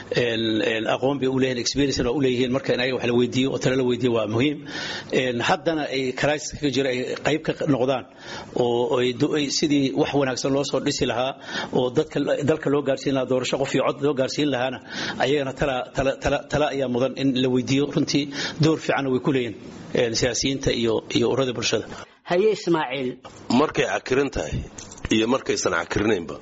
aqoon bay u leeyihin experience waa u leeyihiin marka in ayaga wax la weydiiyo oo tala la weydiiyo waa muhiim haddana ay crisis ka jira ay qayb ka noqdaan oo ay sidii wax wanaagsan loo soo dhisi lahaa oo dadka dalka loo gaarsiin lahaa doorasho qof iyo cod loo gaarsiin lahaana ayagana tala tala tala ayaa mudan in la weydiiyo runtii door fiicanna way ku leeyihin siyaasiyiinta iyo iyo ururada bulshada haye ismaaciil markay cakiran tahay iyo markaysan cakirinaynba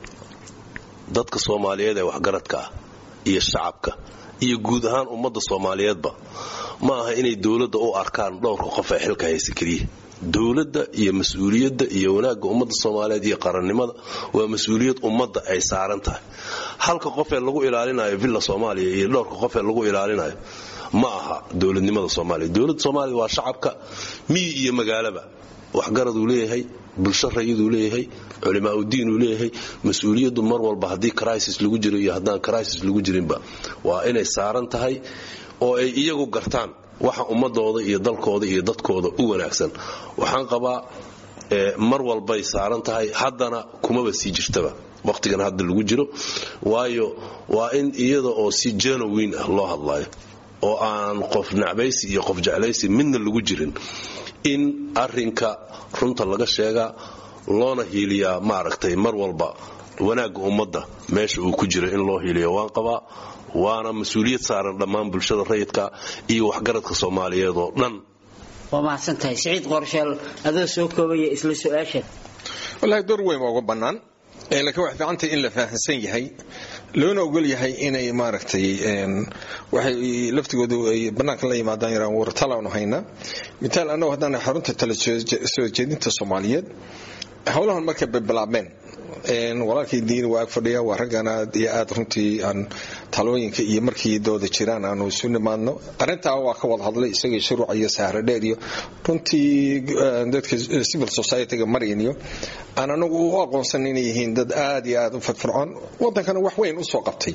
dadka soomaaliyeed ee waxgaradka ah iyo shacabka iyo guud ahaan ummadda soomaaliyeedba ma aha inay dowladda u arkaan dhowrka qof ee xilka haysa keliya dowladda iyo mas-uuliyadda iyo wanaagga ummadda soomaaliyeed iyo qarannimada waa mas-uuliyad ummadda ay saaran tahay halka qof ee lagu ilaalinayo villa soomaaliya iyo dhowrka qof ee lagu ilaalinayo ma aha dowladnimada soomaaliya dowladda soomaaliya waa shacabka miyi iyo magaalaba waxgaraduu leeyahay bulsho rayiduu leeyahay culimaaudiin uu leeyahay mas-uuliyaddu mar walba haddii crisis lagu jiro iyo haddaan crisis lagu jirinba waa inay saaran tahay oo ay iyagu gartaan waxa ummadooda iyo dalkooda iyo dadkooda u wanaagsan waxaan qabaa mar walbay saaran tahay haddana kumaba sii jirtaba wakhtigan hadda lagu jiro waayo waa in iyada oo si genuwin ah loo hadlayo oo aan qof nacbaysi iyo qof jeclaysi midna lagu jirin in arinka runta laga sheegaa loona hiiliyaa maaragtay mar walba wanaagga ummadda meesha uu ku jira in loo hiiliyo waan qabaa waana mas-uuliyad saaran dhammaan bulshada rayidka iyo waxgaradka soomaaliyeed oo dhan waa mahadsan tahay siciid qorsheel adoo soo koobaya isla su-aasha wallaahi door weyn waa uga bannaan laakiin waxay fiicantahay in la fahamsan yahay loona ogol yahay inay maaragtay waxay laftigoodu ay bannaanka la yimaadaan yaraan wartalaanu haynaa mitaal annagu haddaan xarunta tala soo jeedinta soomaaliyeed howlahan markay bilaabmeen walaalkay diini waa ag fadhiya waa raggan aad iyo aad runtii aan talooyinka iyo markii dooda jiraan aanu isu nimaadno arrintaa waa ka wada hadlay isagii shuruuc iyo sahro dheer iyo runtii dadka civil society-ga maryan iyo aan anagu u aqoonsan inay yihiin dad aad iyo aad u fadfircoon wadankana wax weyn u soo qabtay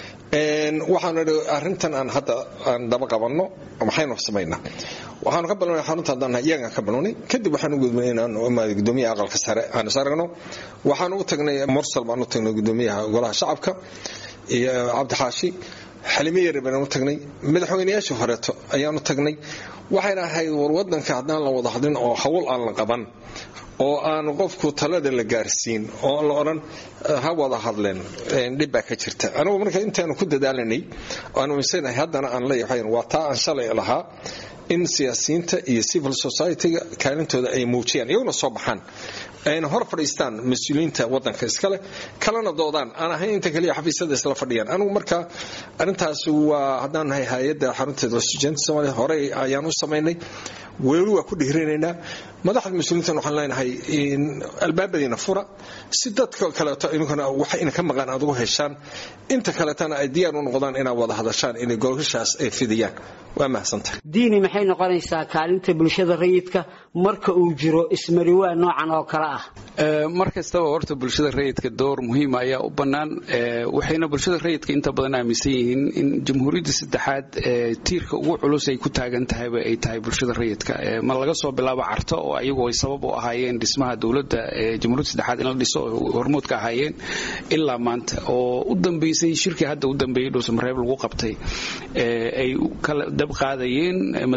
waxaanu idhi arrintan aan hadda aan daba qabanno maxaynu samaynaa waxaanu ka balnay xarunta haddaan iyagaan ka balnay kadib waxaan u gudbinay inaan imaado gudoomiyaha aqalka sare aan is aragno waxaan u tagnay mursal baan u tagnay gudoomiyaha golaha shacabka iyo cabdixaashi xalime yare baan u tagnay madaxweynayaashii horeeto ayaan u tagnay waxayna ahayd war wadanka haddaan la wada hadlin oo hawl aan la qaban oo aan qofku talada la gaarsiin oo la odhan ha wada hadleen dhib baa ka jirta anigu marka intaanu ku dadaalanay aan uminsanahay haddana aan leeyahay waa taa aan shalay lahaa in siyaasiyiinta iyo civil society-ga kaalintooda ay muujiyaan iyaguna soo baxaan ayna hor fadhiistaan mas-uuliyiinta wadanka iskale kalena doodaan aan ahayn inta kaliya xafiisyada isla fadhiyaan anigu marka arintaas waa haddaan nahay hay-adda xarunteeda studentka soomaaliya horey ayaan u samaynay weli waa ku dhiirinaynaa madaxda mas-uuliyiintan waxaan leenahay albaabadiina fura si dadka kaleeto idinkuna waxa ina ka maqaan aad ugu heshaan inta kaleetana ay diyaar u noqdaan inaad wada hadashaan inay golgashaas ay fidiyaan waa mahadsantahay diini maxay noqonaysaa kaalinta bulshada rayidka marka uu jiro ismariwaa noocan oo kale ah mar kastaba horta bulshada rayidka door muhiima ayaa u bannaan waxayna bulshada rayidka inta badan aaminsan yihiin in jamhuuriyadda saddexaad tiirka ugu culus ay ku taagan tahayba ay tahay bulshada rayidka ma laga soo bilaabo carto oo ayagu ay sabab u ahaayeen dhismaha dowladda jamhuuriyadda saddexaad in la dhiso oo hormuud ka ahaayeen ilaa maanta oo u dambeysay shirkii hadda u dambeeyey dhuusamareeb lagu qabtay ay kala dab qaadayeen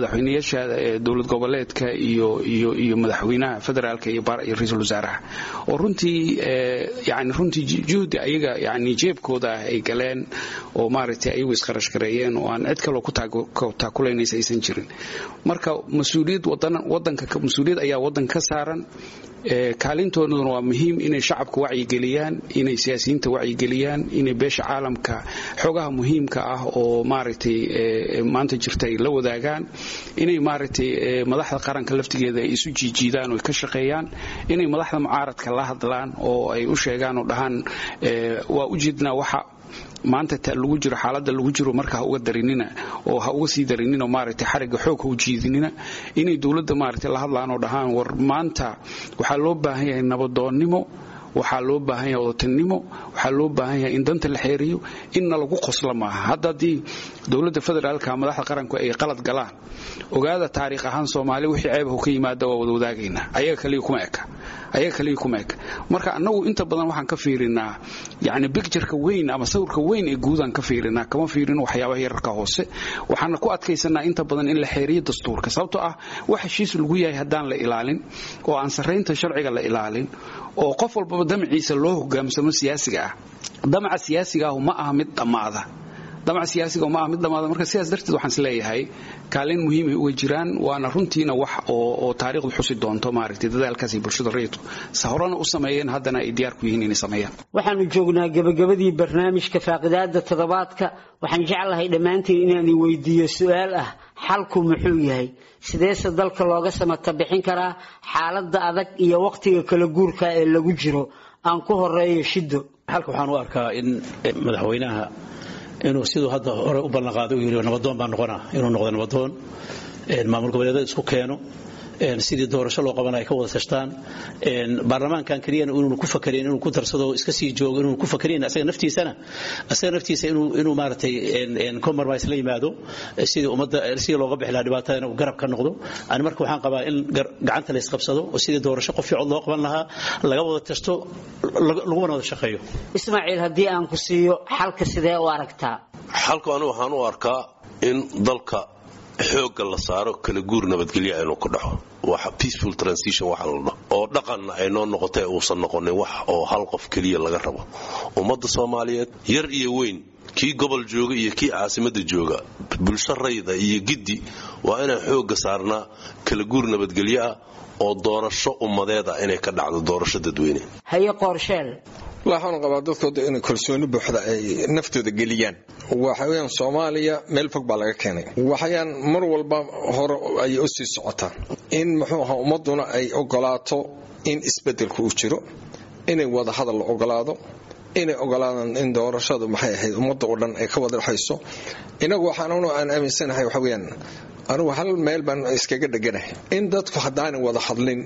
madaxweynayaasha dowlad goboleedka iyo iyo iyo madaxweynaha federaalka iyo ra-iisul wasaaraha oo runtii yani runtii juhdi ayaga yani jeebkooda ah ay galeen oo maaragtay ayagu iskharash gareeyeen oo aan cid kaloo ku taakulanaysa aysan jirin marka mas-uuliyad wadanka mas-uuliyad ayaa wadanka ka saaran kaalintooduna waa muhiim inay shacabka wacyigeliyaan inay siyaasiyiinta wacyigeliyaan inay beesha caalamka xogaha muhiimka ah oo maaragtay maanta jirta ay la wadaagaan inay maaragtay madaxda qaranka laftigeeda ay isu jiijiidaan oo ay ka shaqeeyaan inay madaxda mucaaradka la hadlaan oo ay u sheegaan oo dhahaan waa u jeednaa waxa maanta ta lagu jiro xaaladda lagu jiro marka ha uga darinina oo ha uga sii darinina maaragtay xarigga xoog ha u jiidinina inay dowladda maaragtay la hadlaan oo dhahaan war maanta waxaa loo baahan yahay nabadoonnimo waxaa loo baahan yahay odatanimo waxaa loo baahan yahay in danta la xeeriyo inna lagu qosla maaha hadda haddii dowladda federaalka madaxda qaranku ay qalad galaan ogaada taariikh ahaan soomaali wixii ceebahu ka yimaada waa wada wadaagaynaa ayaga kaliya kuma eka ayaga kaliya kuma eka marka annagu inta badan waxaan ka fiirinaa yacni bictureka weyn ama sawirka weyn ee guudaan ka fiirinaa kama fiirin waxyaabaha yararka hoose waxaana ku adkaysanaa inta badan in la xeeriyo dastuurka sababtoo ah wax heshiis lagu yahay haddaan la ilaalin oo aan sarraynta sharciga la ilaalin oo qof walbaba damaciisa loo hogaamsamo siyaasiga ah damaca siyaasiga ahu ma aha mid dhammaada damaca siyaasiga ma aha mid dhammaada marka sidaas darteed waxaan is leeyahay kaalin muhiimay uga jiraan waana runtiina wax oo taariikhdu xusi doonto maaragtay dadaalkaasay bulshada rayidku sa horena u sameeyeen haddana ay diyaar ku yihiin inay sameeyaan waxaanu joognaa gabagabadii barnaamijka faaqidaada toddobaadka waxaan jeclahay dhammaantiin inaan i weydiiyo su-aal ah xalku muxuu yahay sideese dalka looga samata bixin karaa xaaladda adag iyo wakhtiga kala guurka ee lagu jiro aan ku horeeyo shido xalka waxaan u arkaa in madaxweynaha inuu siduu hadda hore u ballanqaaday uu yidhi nabadoon baa noqonaa inuu noqdo nabadoon maamul goboleedada isku keeno sidii doorasho loo qabanaya ka wada tashtaan baarlamaankan keliyana inuunu ku fakareen inuu ku darsado iska sii joogo inuunu ku fakareen asaga naftiisana asaga naftiisa inuu inuu maaragtay compromise la yimaado sidii ummadda sidii looga bixi lahaa dhibaatada inuu garab ka noqdo ani marka waxaan qabaa in gacanta la isqabsado oo sidii doorasho qof fiicood loo qaban lahaa laga wada tashto laguna wada shaqeeyo ismaaciil haddii aan ku siiyo xalka sidee u aragtaa xalku anigu waxaan u arkaa in dalka xoogga la saaro kala guur nabadgelya inuu ku dhaxo peaceful transition waxa la dhaho oo dhaqanna ay noo noqotay uusan noqonin wax oo hal qof keliya laga rabo ummadda soomaaliyeed yar iyo weyn kii gobol jooga iyo kii caasimadda jooga bulsho rayda iyo giddi waa inaan xoogga saarnaa kala guur nabadgelyo ah oo doorasho ummadeed ah inay ka dhacdo doorasho dadweyne haye qoorsheel waxaan qabaa dadkooda inay kalsooni buuxda ay naftooda geliyaan waxaweyaan soomaaliya meel fog baa laga keenay waxayaan mar walba hore ayay u sii socotaa in muxuu ahaa ummaduna ay ogolaato in isbedelku uu jiro inay wada hadal la ogolaado inay ogolaadaan in doorashadu maxay ahayd ummadda oo dhan ay ka wada dhexayso inagu waxaanunu aan aaminsanahay waxaweyaan anugu hal meel baan iskaga dheganahay in dadku haddaanay wada hadlin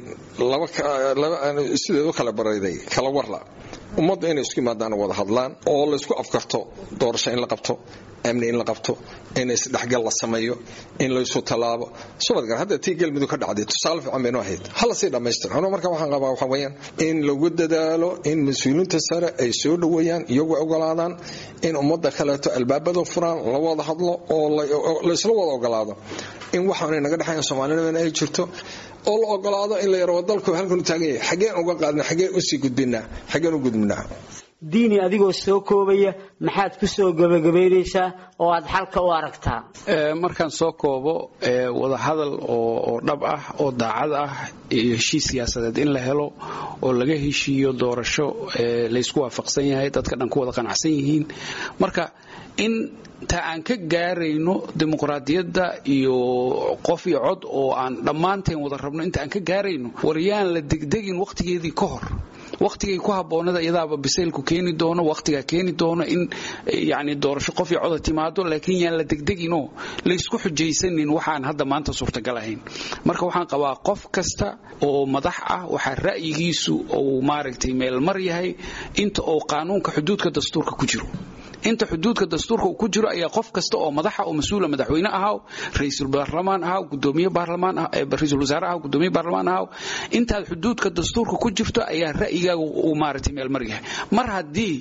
sideed u kala barayday kala warla ummaddu inay isku yimaadaan wada hadlaan oo laysku afkarto doorasho in la qabto amni in la qabto in isdhexgal la sameeyo in laysu tallaabo subadgar hadda tii galmudug ka dhacday tusaale fiican baynu ahayd hala sii dhammaystiro anuu marka waxaan qabaa waxa weeyaan in lagu dadaalo in mas-uuliyiinta sare ay soo dhoweeyaan iyagu ogolaadaan in ummadda kaleeto albaabada furaan la wada hadlo oo laysla wada ogolaado in waxaanay naga dhexayn soomaalinimana ay jirto oo la ogolaado in la yaro dalku halkan u taagan yahay xaggeen uga qaadna xaggeen usii gudbinaa xaggeen u gudbinaa diini adigoo soo koobaya maxaad ku soo gebagabaynaysaa oo aad xalka u aragtaa markaan soo koobo wadahadal oo dhab ah oo daacad ah iyo heshiis siyaasadeed in la helo oo laga heshiiyo doorasho laysku waafaqsan yahay dadka dhan ku wada qanacsan yihiin marka in ta aan ka gaarayno dimuqraadiyadda iyo qof iyo cod oo aan dhammaanteen wada rabno inta aan ka gaarayno waryaan la degdegin wakhtigeedii ka hor wakhtigay ku habboonada iyadaaba bisaylku keeni doono wakhtigaa keeni doono in yani doorasho qof iyo coda timaado laakiin yaan la degdeginoo laysku xujaysanin waxaan hadda maanta suurtagal ahayn marka waxaan qabaa qof kasta oo madax ah waxaa ra'yigiisu uu maaragtay meelmar yahay inta uu qaanuunka xuduudka dastuurka ku jiro inta xuduudka dastuurka uu ku jiro ayaa qof kasta oo madaxa oo mas-uula madaxweyne ahaw ra-iisul baarlamaan ahaw gudoomiye baarlamaan ra-iisul wasaare ahaw gudoomiye baarlamaan ahaw intaad xuduudka dastuurka ku jirto ayaa ra'yigaaga uu maaragtay meel mar yahay mar haddii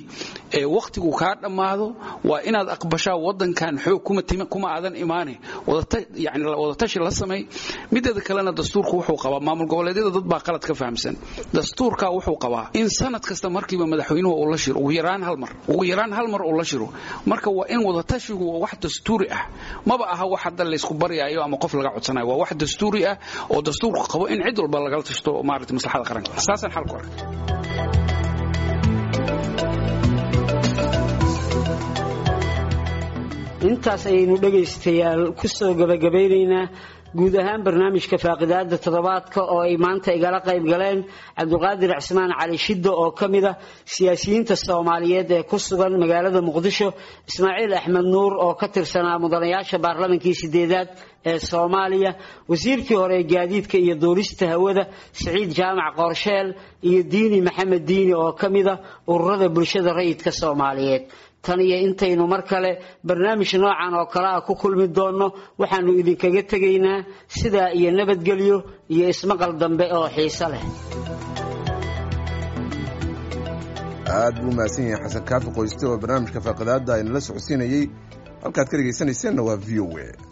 ee wakhtigu kaa dhammaado waa inaad aqbashaa wadankan xoog kuma aadan imaane yani wadatashi la samay mideeda kalena dastuurku wuxuu qabaa maamul goboleedyada dad baa qalad ka fahamsan dastuurka wuxuu qabaa in sanad kasta markiiba madaxweynuhu uu la shiro ugu yaraan hal mar ugu yaraan hal mar uu la shiro marka waa in wadatashigu waa wax dastuuri ah maba aha wax hadda laysku baryaayo ama qof laga codsanayo waa wax dastuuri ah oo dastuurku qabo in cid walba lagala tashto maarata maslaxada qaranka saasaan xalku arkay intaas ayaynu dhegaystayaal ku soo gabagabaynaynaa guud ahaan barnaamijka faaqidaada toddobaadka oo ay maanta igala qayb galeen cabdiqaadir cismaan cali shiddo oo ka mid ah siyaasiyiinta soomaaliyeed ee ku sugan magaalada muqdisho ismaaciil axmed nuur oo ka tirsanaa mudanayaasha baarlamankii sideedaad ee soomaaliya wasiirkii hore ee gaadiidka iyo duulista hawada siciid jaamac qoorsheel iyo diini maxamed diini oo ka mid ah ururada bulshada rayidka soomaaliyeed tan iyo intaynu mar kale barnaamij noocan oo kale ah ku kulmi doonno waxaanu idinkaga tegaynaa sidaa iyo nabadgelyo iyo ismaqal dambe oo xiiso leh aad buu mahadsan yahay xasan kaafi qoyste oo barnaamijka faaqidaada aynala socodsiinayey halkaad ka dhegaysanayseena waa v o a